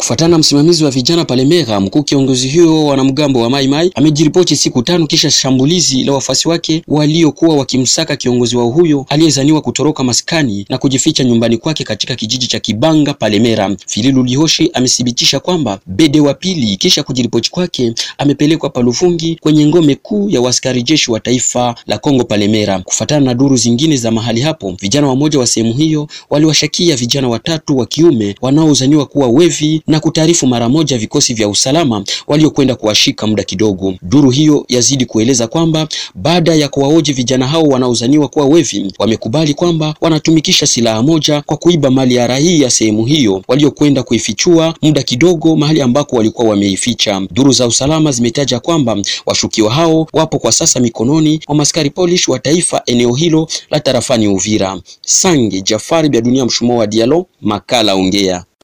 Kufuatana na msimamizi wa vijana Palemera, mkuu kiongozi huyo wanamgambo wa Mai Mai amejiripoti siku tano kisha shambulizi la wafuasi wake waliokuwa wakimsaka kiongozi wao huyo aliyezaniwa kutoroka maskani na kujificha nyumbani kwake katika kijiji cha Kibanga Palemera. Fililu Lihoshi amethibitisha kwamba Bede wa pili kisha kujiripoti kwake amepelekwa Palufungi kwenye ngome kuu ya waskari jeshi wa taifa la Kongo Palemera. Kufuatana na duru zingine za mahali hapo, vijana wamoja wa sehemu hiyo waliwashakia vijana watatu wa kiume wanaozaniwa kuwa wevi na kutaarifu mara moja vikosi vya usalama waliokwenda kuwashika muda kidogo. Duru hiyo yazidi kueleza kwamba baada ya kuwaoji vijana hao wanaozaniwa kuwa wevi, wamekubali kwamba wanatumikisha silaha moja kwa kuiba mali ya raia ya sehemu hiyo waliokwenda kuifichua muda kidogo mahali ambako walikuwa wameificha. Duru za usalama zimetaja kwamba washukiwa hao wapo kwa sasa mikononi mwa maskari Polish wa taifa eneo hilo la tarafani Uvira. Sange Jafari bya dunia mshumo wa Dialo, makala ongea